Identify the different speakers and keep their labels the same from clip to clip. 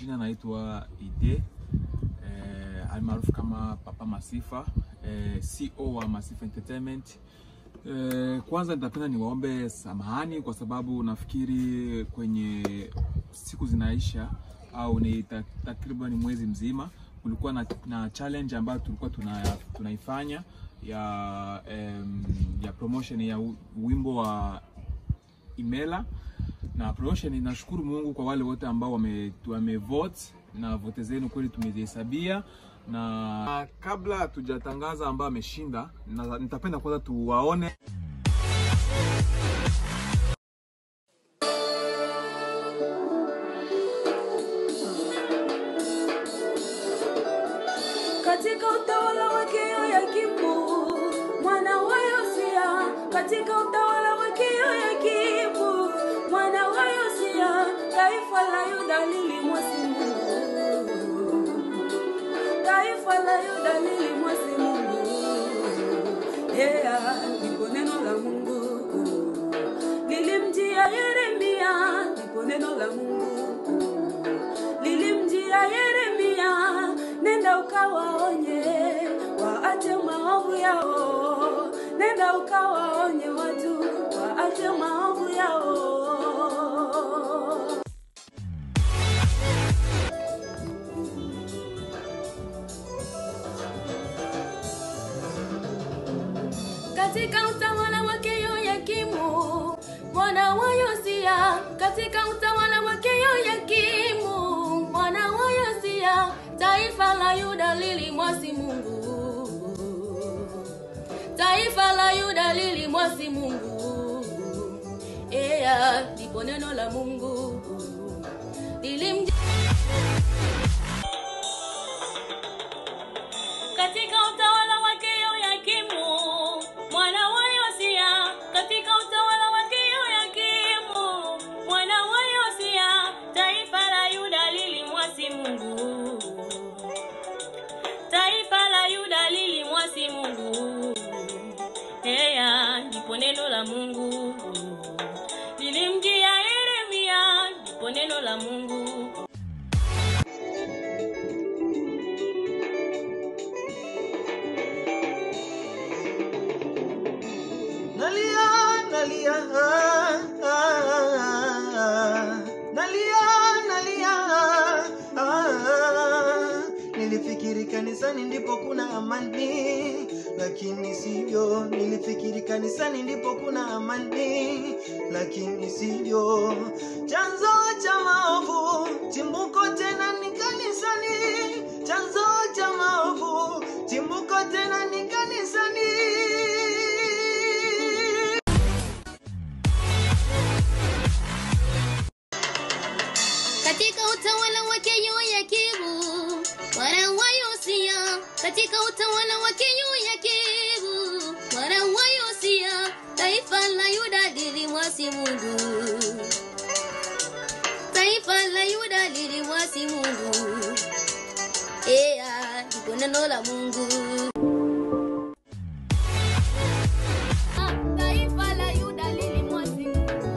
Speaker 1: majina naitwa Ide eh, almaarufu kama Papa Masifa eh, CEO wa Masifa Entertainment. Eh, kwanza nitapenda niwaombe samahani kwa sababu nafikiri kwenye siku zinaisha au ni ta- takriban mwezi mzima kulikuwa na, na challenge ambayo tulikuwa tuna, tunaifanya ya em, ya promotion ya u- wimbo wa Imela na promotion. Nashukuru Mungu kwa wale wote ambao wame, wame vote na vote zenu kweli tumezihesabia, na kabla hatujatangaza ambao ameshinda, na- nitapenda kwanza tuwaone
Speaker 2: katika utawala wake Yoyakimu mwana wa Yosia, katika utawala wake Yoyakimu mwana wa Yosia, taifa la Yuda lilimwasi Mungu, taifa la Yuda lilimwasi Mungu. Yeah, ndipo neno la Mungu lilimjia Yeremia, ndipo neno la Mungu lilimjia Yeremia, nenda ukawaonye waache maovu yao, nenda ukawaonye watu waache maovu yao. katika utawala wake Yoyakimu mwana wa Yosia, katika utawala wake Yoyakimu mwana wa Yosia, taifa la Yuda lilimwasi Mungu, taifa la Yuda lilimwasi Mungu. Ea, ndipo neno la Mungu lilimjia katika utawala wake Yoyakimu mwana wa Yosia, katika utawala wake Yoyakimu mwana wa Yosia, taifa la Yuda lilimwasi Mungu, taifa la Yuda lilimwasi Mungu. Heya, ndipo neno la Mungu lilimjia Yeremia, ndipo neno la Mungu
Speaker 3: Nalia, nalia, ah, ah, nalia, nalia, ah. Nilifikiri kanisani ndipo kuna amani, lakini sivyo. Nilifikiri kanisani ndipo kuna amani, lakini sivyo. Chanzo cha maovu, chimbuko tena ni kanisani. Chanzo cha maovu, chimbuko tena ni kanisani.
Speaker 4: katika utawala wake Yoyakimu mwana wa Yosia, katika utawala wake Yoyakimu mwana wa Yosia, taifa la Yuda lilimwasi Mungu, taifa la Yuda lilimwasi Mungu. Ea, ndipo neno la Mungu. Ah, Taifa la Yuda lilimwasi Mungu.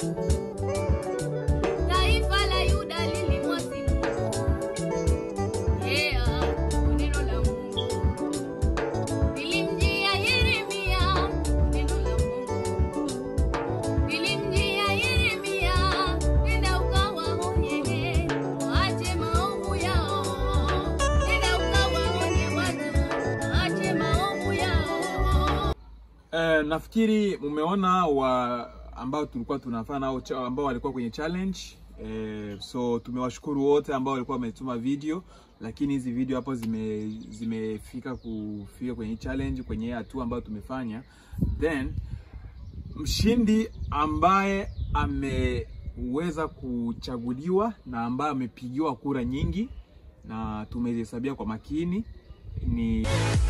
Speaker 4: Taifa la Yuda lilimwasi Mungu. Yeah, neno la Mungu. Lilimjia Yeremia, neno la Mungu. Lilimjia Yeremia, nenda ukawaonye, waache maovu yao. Nenda ukawaonye watu, waache maovu yao.
Speaker 1: Eh, nafikiri mumeona wa ambao tulikuwa tunafanya nao cha- ambao walikuwa kwenye challenge eh, so tumewashukuru wote ambao walikuwa wametuma video, lakini hizi video hapo zime zimefika kufika kwenye challenge kwenye hii hatua ambayo tumefanya, then mshindi ambaye ameweza kuchaguliwa na ambaye amepigiwa kura nyingi na tumezihesabia kwa makini ni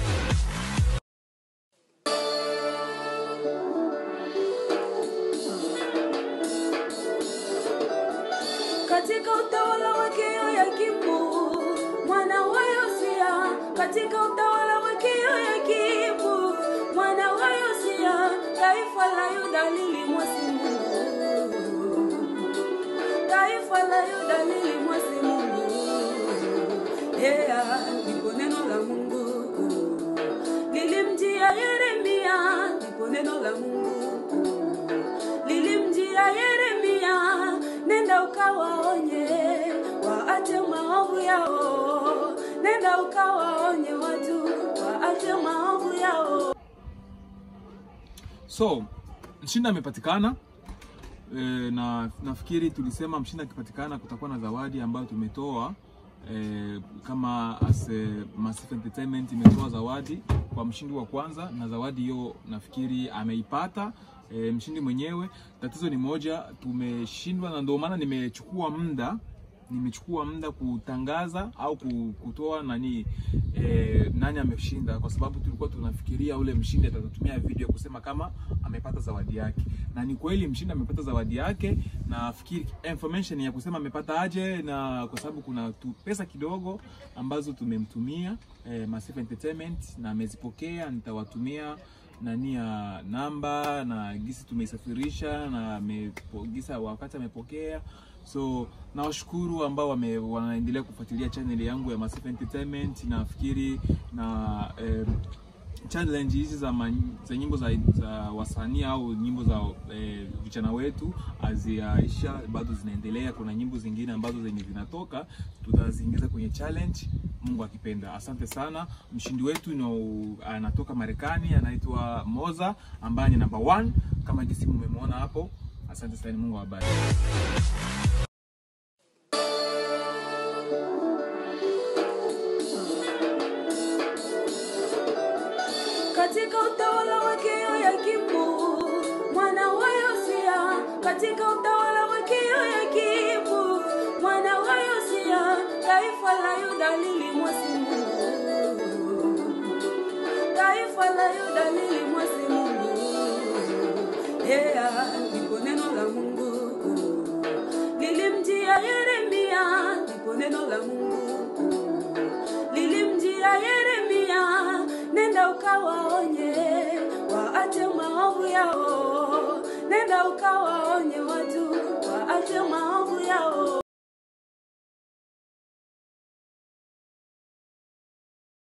Speaker 2: katika utawala wake Yoyakimu mwana wa Yosia, katika utawala wake Yoyakimu mwana wa Yosia, taifa la Yuda lilimwasi Mungu, taifa la Yuda lilimwasi Mungu. yeah, ndipo neno la Mungu lilimjia Yeremia, ndipo neno la Mungu lilimjia Yeremia, nenda ukawaonye waache maovu yao, nenda ukawaonye watu waache maovu yao.
Speaker 1: So mshindi amepatikana e, na nafikiri tulisema mshindi akipatikana kutakuwa na zawadi ambayo tumetoa e, kama as a Massive Entertainment imetoa zawadi kwa mshindi wa kwanza, na zawadi hiyo nafikiri ameipata e, mshindi mwenyewe. Tatizo ni moja, tumeshindwa, na ndio maana nimechukua muda nimechukua muda kutangaza au ku- kutoa nani eh, nani ameshinda, kwa sababu tulikuwa tunafikiria ule mshindi atatumia video kusema kama amepata zawadi yake, na ni kweli mshindi amepata zawadi yake. Nafikiri information ya kusema amepata aje, na kwa sababu kuna tu pesa kidogo ambazo tumemtumia eh, Massive Entertainment na amezipokea, nitawatumia nani ya namba na gisi tumeisafirisha na amepo- gisa wakati amepokea so nawashukuru ambao wame, wanaendelea kufuatilia channel yangu ya Massive Entertainment nafikiri na eh, challenge hizi za, man, za nyimbo za, za wasanii au nyimbo za eh, vijana wetu haziaisha, bado zinaendelea. Kuna nyimbo zingine ambazo zenye zinatoka tutaziingiza kwenye challenge, Mungu akipenda. Asante sana. Mshindi wetu no, anatoka Marekani, anaitwa Moza ambaye ni number one kama jinsi mmemwona hapo. Asante sana, Mungu awabariki.
Speaker 2: katika utawala wake Yoyakimu mwana wa Yosia, katika utawala wake Yoyakimu mwana wa Yosia, taifa la Yuda lilimwasi Mungu, taifa la Yuda lilimwasi Mungu. Yeah, ndipo neno la Mungu lilimjia Yeremia, ndipo neno la Mungu lilimjia Yeremia, nenda ukawaonye waache maovu yao, nenda ukawaonye watu waache maovu yao.